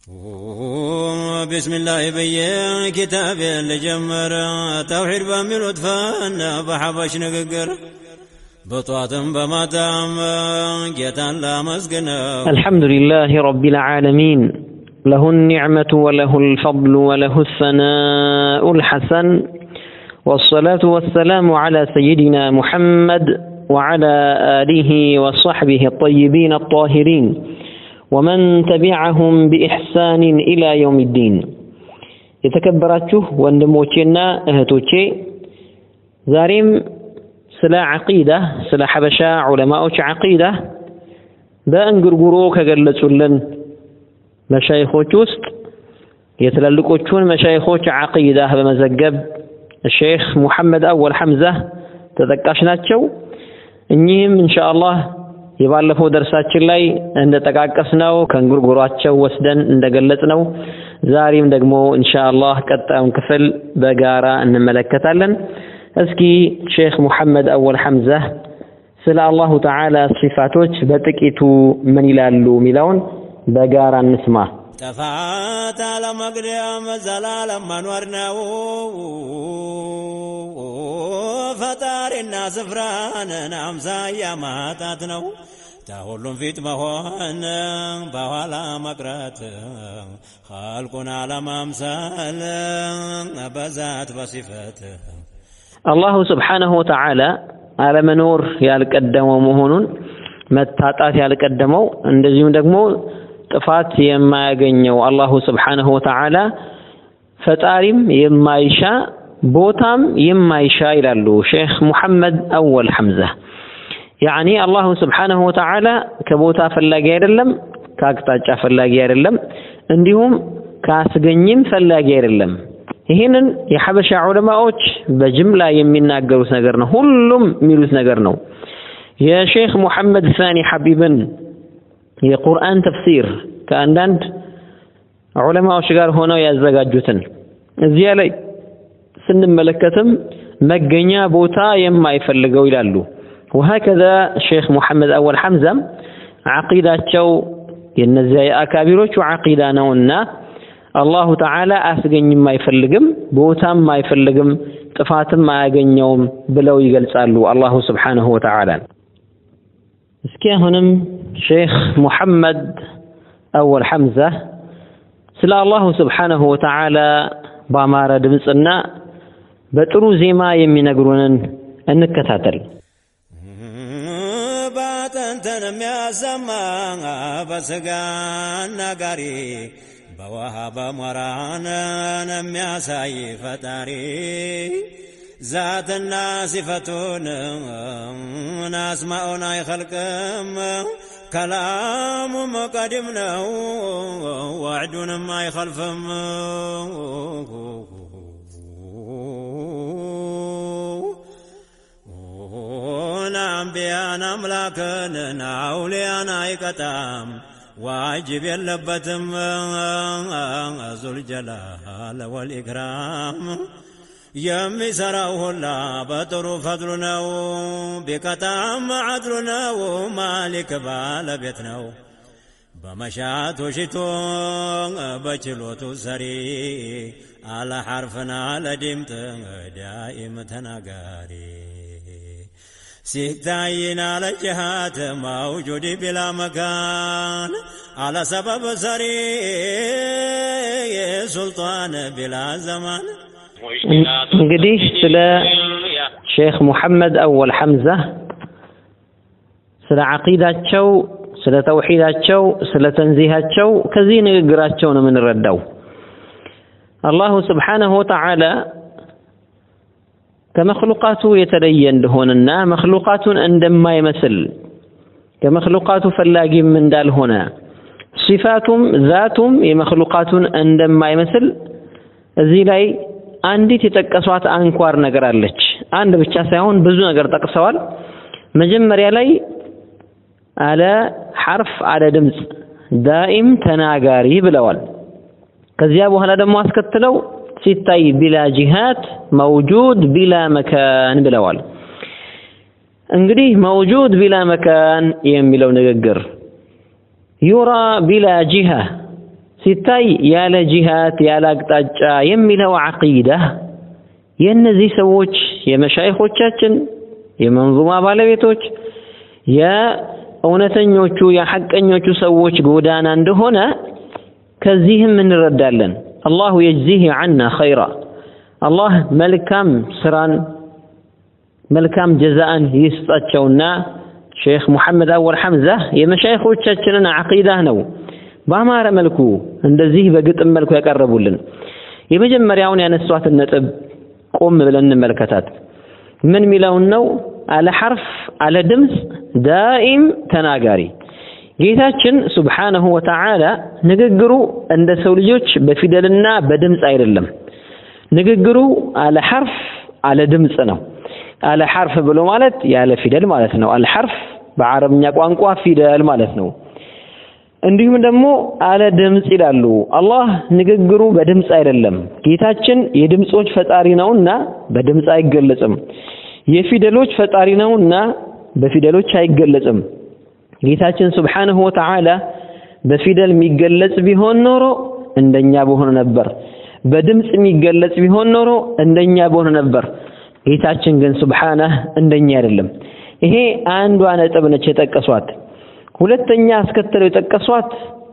ቢስሚላህ ብዬ ኪታቤን ልጀምር ተውሒድ በሚሉት ፈን በሐበሽ ንግግር በጧትም በማታም ጌታን ላመስግነው الحمد لله رب العالمين له النعمة وله الفضل وله الثناء الحسن والصلاة والسلام على سيدنا محمد وعلى آله وصحبه الطيبين الطاهرين ومن تبعهم بإحسان إلى يوم الدين የተከበራችሁ ወንድሞቼና እህቶቼ ዛሬም ስለ ዐቂዳ ስለ ሐበሻ ዑለማዎች ዐቂዳ በእንጉርጉሮ ከገለጹልን መሻይኾች ውስጥ የትላልቆቹን መሻይኾች ዐቂዳ በመዘገብ ሼክ ሙሐመድ አወል ሐምዛ ተጠቃሽ ናቸው። እኚህም ኢንሻአላህ የባለፈው ደርሳችን ላይ እንደጠቃቀስነው ከእንጉርጉሯቸው ወስደን እንደገለጽነው ዛሬም ደግሞ ኢንሻአላህ ቀጣዩን ክፍል በጋራ እንመለከታለን። እስኪ ሼክ ሙሐመድ አወል ሐምዛ ስለ አላሁ ተዓላ ሲፋቶች በጥቂቱ ምን ይላሉ የሚለውን በጋራ እንስማ። ጥፋት አለመቅደም ዘላለም መኖር ነው። ፈጣሪና ስፍራንን አምሳያ ማጣት ነው። ተሁሉም ፊት መሆን በኋላ መቅረት ኸልቁን አለማምሰል በዛት በሲፈት አላሁ ስብሓነሁ ወተዓላ አለመኖር ያልቀደመው መሆኑን መታጣት ያልቀደመው እንደዚሁም ደግሞ ጥፋት የማያገኘው አላሁ ስብሓነሁ ወተዓላ ፈጣሪም የማይሻ ቦታም የማይሻ ይላሉ ሼክ ሙሐመድ አወል ሐምዛ። ያዕኒ አላሁ ስብሓነሁ ወተዓላ ከቦታ ፈላጊ አይደለም፣ ከአቅጣጫ ፈላጊ አይደለም፣ እንዲሁም ከአስገኝም ፈላጊ አይደለም። ይህንን የሐበሻ ዑለማዎች በጅምላ የሚናገሩት ነገር ነው። ሁሉም የሚሉት ነገር ነው። የሼክ ሙሐመድ ሳኒ ሐቢብን የቁርአን ተፍሲር ከአንዳንድ ዑለማዎች ጋር ሆነው ያዘጋጁትን እዚያ ላይ ስንመለከትም መገኛ ቦታ የማይፈልገው ይላሉ። ወሀከዛ ሼክ ሙሐመድ አወል ሐምዛም ዐቂዳቸው የነዚያ የአካቢሮቹ ዐቂዳ ነውና አላሁ ተዓላ አስገኝም አይፈልግም፣ ቦታም አይፈልግም፣ ጥፋትም አያገኘውም ብለው ይገልጻሉ አላሁ ስብሓነሁ ወተዓላ። እስኪ አሁንም ሼክ ሙሐመድ አወል ሐምዛ ስለ አላሁ ስብሓነሁ ወተዓላ በአማረ ድምፅና በጥሩ ዜማ የሚነግሩንን እንከታተል። ባጥንትን የሚያሰማ በስጋ አናጋሪ በውሃ በሞራንን የሚያሳይ ፈጣሪ ዛትና ሲፈቱን አስማኡን አይኸልቅም ከላሙም ቀዲም ነው ዋዕዱንም አይኸልፍም አንቢያን አምላክን አውሊያን አይቀጣም ዋጅብ የለበትም ዙልጀላል ወልኢክራም የሚሰራው ሁላ በጥሩ ፈድሉ ነው። ቢቀጣም አድሉ ነው። ማሊክ ባለቤት ነው። በመሻቱ ሽቶ በችሎቱ ሰሪ አለ ሐርፍና ለድምጥ ዳኢም ተናጋሪ ሲታይን አለ ጅሃት መውጁድ ቢላ መካን አለ ሰበብ ሰሪ ሱልጣን ቢላ ዘማን እንግዲህ ስለ ሼክ ሙሐመድ አወል ሐምዛ ስለ ዐቂዳቸው፣ ስለ ተውሒዳቸው፣ ስለ ተንዚሃቸው ከዚህ ንግግራቸው ነው የምንረዳው። አላሁ ስብሓነሁ ወተዓላ ከመክሉቃቱ የተለየ እንደሆነና መክሉቃቱን እንደማይመስል ከመክሉቃቱ ፈላጊም እንዳልሆነ ሲፋቱም ዛቱም የመክሉቃቱን እንደማይመስል እዚህ ላይ አንዲት የጠቀሷት አንኳር ነገር አለች። አንድ ብቻ ሳይሆን ብዙ ነገር ጠቅሰዋል። መጀመሪያ ላይ አለ ሐርፍ አለ ድምፅ ዳኢም ተናጋሪ ብለዋል። ከዚያ በኋላ ደግሞ አስከትለው ሲታይ ቢላ ጂሃት መውጁድ ቢላ መካን ብለዋል። እንግዲህ መውጁድ ቢላ መካን የሚለው ንግግር ዩራ ቢላ ጂሃ ሲታይ ያለ ጂሃት ያለ አቅጣጫ የሚለው ዐቂዳ የእነዚህ ሰዎች የመሻይኾቻችን የመንዙማ ባለቤቶች የእውነተኞቹ የሐቀኞቹ ሰዎች ጎዳና እንደሆነ ከዚህም እንረዳለን። አላሁ የጅዚህ ዐና ኸይራ አላህ መልካም ስራን መልካም ጀዛአን ይስጣቸውና ሼክ ሙሐመድ አወል ሐምዛ የመሻይኾቻችንን ዐቂዳ ነው በአማረ መልኩ እንደዚህ በግጥም መልኩ ያቀረቡልን። የመጀመሪያውን ያነሷትን ነጥብ ቆም ብለን እንመልከታት። ምን ሚለውን ነው? አለ ሐርፍ አለ ድምፅ ዳኢም ተናጋሪ ጌታችን ሱብሓነሁ ወተዓላ ንግግሩ እንደ ሰው ልጆች በፊደልና በድምፅ አይደለም። ንግግሩ አለ ሐርፍ አለ ድምፅ ነው። አለ ሐርፍ ብሎ ማለት ያለ ፊደል ማለት ነው። አለ ሐርፍ በአረብኛ ቋንቋ ፊደል ማለት ነው። እንዲሁም ደግሞ አለ ድምፅ ይላሉ። አላህ ንግግሩ በድምፅ አይደለም። ጌታችን የድምፆች ፈጣሪ ነውና በድምፅ አይገለጽም። የፊደሎች ፈጣሪ ነውና በፊደሎች አይገለጽም። ጌታችን ሱብሓነሁ ወተዓላ በፊደል የሚገለጽ ቢሆን ኖሮ እንደኛ በሆነ ነበር። በድምፅ የሚገለጽ ቢሆን ኖሮ እንደኛ በሆነ ነበር። ጌታችን ግን ሱብሓነህ እንደኛ አይደለም። ይሄ አንዷ ነጥብ ነች የጠቀሷት። ሁለተኛ አስከትለው የጠቀሷት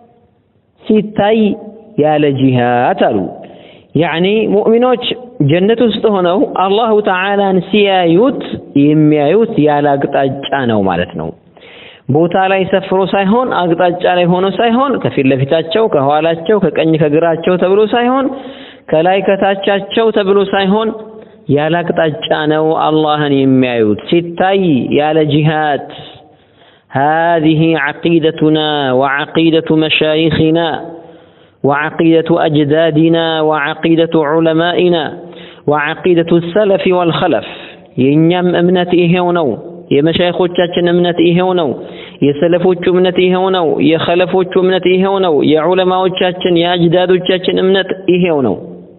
ሲታይ ያለ ጂሃት አሉ። ያዕኒ ሙእሚኖች ጀነት ውስጥ ሆነው አላሁ ተዓላን ሲያዩት የሚያዩት ያለ አቅጣጫ ነው ማለት ነው። ቦታ ላይ ሰፍሮ ሳይሆን አቅጣጫ ላይ ሆኖ ሳይሆን ከፊት ለፊታቸው፣ ከኋላቸው፣ ከቀኝ ከግራቸው ተብሎ ሳይሆን ከላይ ከታቻቸው ተብሎ ሳይሆን ያለ አቅጣጫ ነው አላህን የሚያዩት ሲታይ ያለ ጂሃት هذه عقيدتنا وعقيدة مشايخنا وعقيدة أجدادنا وعقيدة علمائنا وعقيدة السلف والخلف የእኛም እምነት ይሄው ነው። የመሻይኾቻችን እምነት ይሄው ነው። የሰለፎቹ እምነት ይሄው ነው። የኸለፎቹ እምነት ይሄው ነው። የዑለማዎቻችን የአጅዳዶቻችን እምነት ይሄው ነው።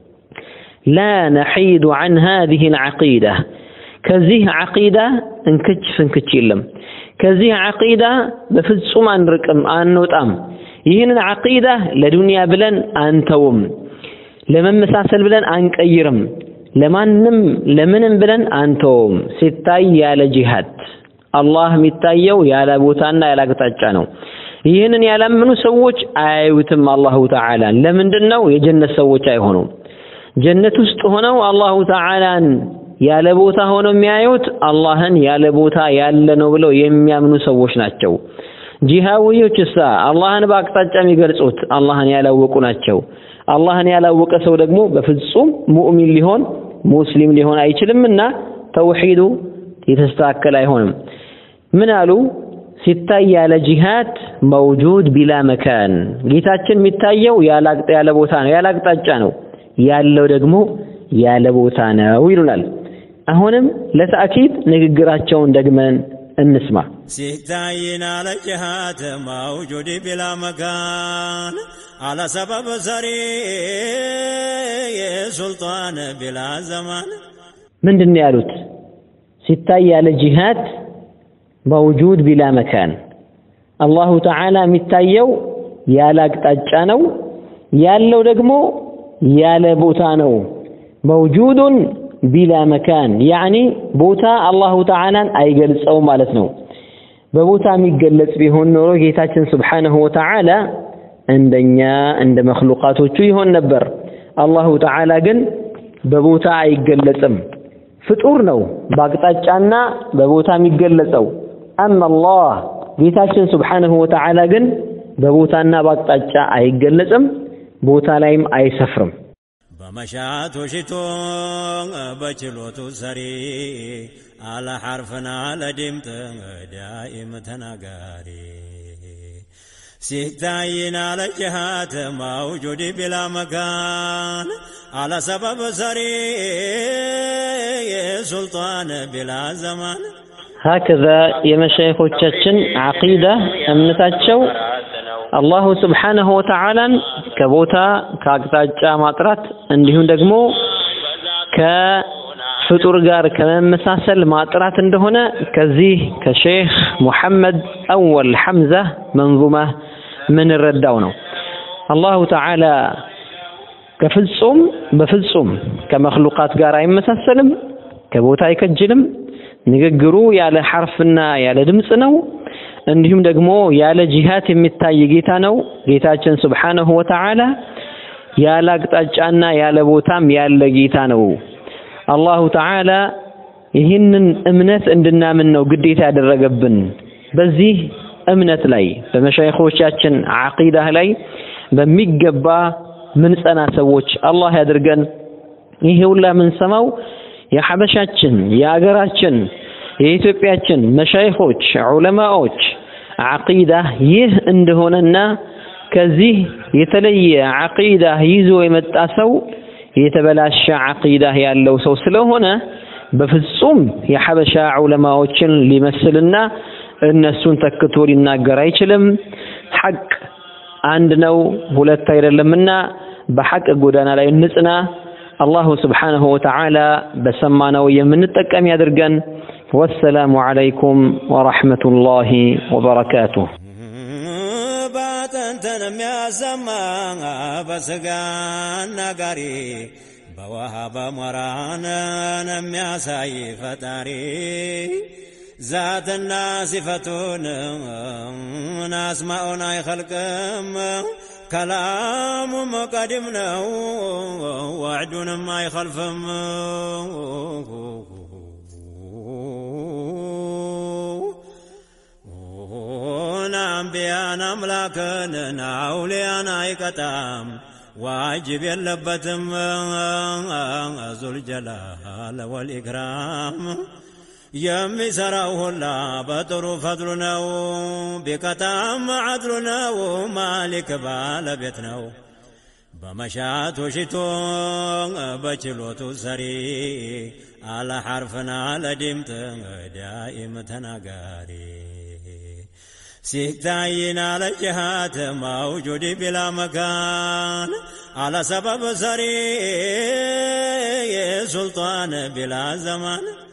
ላ ነሒዱ ዐን ሃዚሂ ልዓቂዳ ከዚህ ዓቂዳ እንክች ፍንክች የለም። ከዚህ ዓቂዳ በፍጹም አንርቅም፣ አንወጣም። ይህንን ዓቂዳ ለዱንያ ብለን አንተውም፣ ለመመሳሰል ብለን አንቀይርም፣ ለማንም ለምንም ብለን አንተውም። ሲታይ ያለ ጂሃድ አላህ የሚታየው ያለ ቦታና ያለ አቅጣጫ ነው። ይህንን ያላመኑ ሰዎች አያዩትም አላሁ ተዓላን። ለምንድን ነው? የጀነት ሰዎች አይሆኑም። ጀነት ውስጥ ሆነው አላሁ ተዓላን ያለ ቦታ ሆነው የሚያዩት አላህን ያለ ቦታ ያለ ነው ብለው የሚያምኑ ሰዎች ናቸው። ጂሃዊዎች እሳ አላህን በአቅጣጫ የሚገልጹት አላህን ያላወቁ ናቸው። አላህን ያላወቀ ሰው ደግሞ በፍጹም ሙእሚን ሊሆን ሙስሊም ሊሆን አይችልምና ተውሂዱ የተስተካከለ አይሆንም። ምን አሉ? ሲታይ ያለ ጂሃድ መውጁድ ቢላ መካን ጌታችን የሚታየው ያለ ቦታ ነው፣ ያለ አቅጣጫ ነው። ያለው ደግሞ ያለ ቦታ ነው ይሉናል። አሁንም ለተአኪድ ንግግራቸውን ደግመን እንስማ። ሲታይን አለ ጅሃድ መውጁድ ቢላ መካን አለ ሰበብ ሰሪ የሱልጣን ቢላ ዘማን ምንድን ነው ያሉት? ሲታይ ያለ ጂሃድ መውጁድ ቢላ መካን አላሁ ተዓላ የሚታየው ያለ አቅጣጫ ነው፣ ያለው ደግሞ ያለ ቦታ ነው። መውጁዱን ቢላ መካን ያዕኒ ቦታ አላሁ ተዓላን አይገልጸውም ማለት ነው። በቦታ የሚገለጽ ቢሆን ኖሮ ጌታችን ስብሓነሁ ወተዓላ እንደኛ እንደ መክሉቃቶቹ ይሆን ነበር። አላሁ ተዓላ ግን በቦታ አይገለጽም። ፍጡር ነው በአቅጣጫና በቦታ የሚገለጸው። አማ አላህ ጌታችን ስብሓነሁ ወተዓላ ግን በቦታና በአቅጣጫ አይገለጽም፣ ቦታ ላይም አይሰፍርም። በመሻቱ ሽቶ በችሎቱ ሰሪ አለ ሐርፍና ለድምጥ ዳኢም ተናጋሪ ሲታይን አለ ጅሃት መውጁድ ቢላ መካን አለ ሰበብ ሰሪ የሱልጣን ቢላ ዘማን ሀከዛ የመሻይኾቻችን ዓቂዳ እምነታቸው አላሁ ስብሓነሁ ወተዓላን ከቦታ ከአቅጣጫ ማጥራት እንዲሁም ደግሞ ከፍጡር ጋር ከመመሳሰል ማጥራት እንደሆነ ከዚህ ከሼህ ሙሐመድ አወል ሐምዛ መንዙማ ምንረዳው ነው። አላሁ ተዓላ ከፍጹም በፍጹም ከመክሉቃት ጋር አይመሳሰልም፣ ከቦታ አይከጅልም። ንግግሩ ያለ ሐርፍና ያለ ድምፅ ነው። እንዲሁም ደግሞ ያለ ጂሃት የሚታይ ጌታ ነው። ጌታችን ሱብሓነሁ ወተዓላ ያለ አቅጣጫና ያለ ቦታም ያለ ጌታ ነው። አላሁ ተዓላ ይህንን እምነት እንድናምን ነው ግዴታ ያደረገብን። በዚህ እምነት ላይ በመሻይኾቻችን ዓቂዳህ ላይ በሚገባ ምንጸና ሰዎች አላህ ያድርገን። ይሄ ሁላ የምንሰማው የሐበሻችን የአገራችን የኢትዮጵያችን መሻይኾች ዑለማዎች ዓቂዳ ይህ እንደሆነና ከዚህ የተለየ ዓቂዳ ይዞ የመጣ ሰው የተበላሸ ዓቂዳ ያለው ሰው ስለሆነ በፍጹም የሐበሻ ዑለማዎችን ሊመስልና እነሱን ተክቶ ሊናገር አይችልም። ሐቅ አንድ ነው፣ ሁለት አይደለምና በሐቅ ጎዳና ላይ እንጽና። አላሁ ስብሓነሁ ወተዓላ በሰማነው የምንጠቀም ያድርገን። ወሰላሙ ዓለይኩም ወረሕመቱላሂ ወበረካቱሁ። ባጥንትን የሚያሰማ በስጋ አናጋሪ በውሃ በሞራንን የሚያሳይ ፈጣሪ ዛትና ሲፈቱን አስማኡን አይኸልቅም ከላሙም ቀዲም ነው ወዕዱንም አይኸልፍም አንቢያን አምላክን አውሊያን አይቀጣም ዋጅብ የለበትም ዙልጀላል ወልኢክራም የሚሰራው ሁላ በጥሩ ፈድሉ ነው ቢቀጣም አድሉ ነው ማሊክ ባለቤት ነው በመሻቱ ሽቶ በችሎቱ ሰሪ አለ ሐርፍና ለድምጥ ዳኢም ተናጋሪ ሲታይን አለ ጅሃት መውጁድ ቢላ መካን አለ ሰበብ ሰሪ የሱልጣን ቢላ ዘማን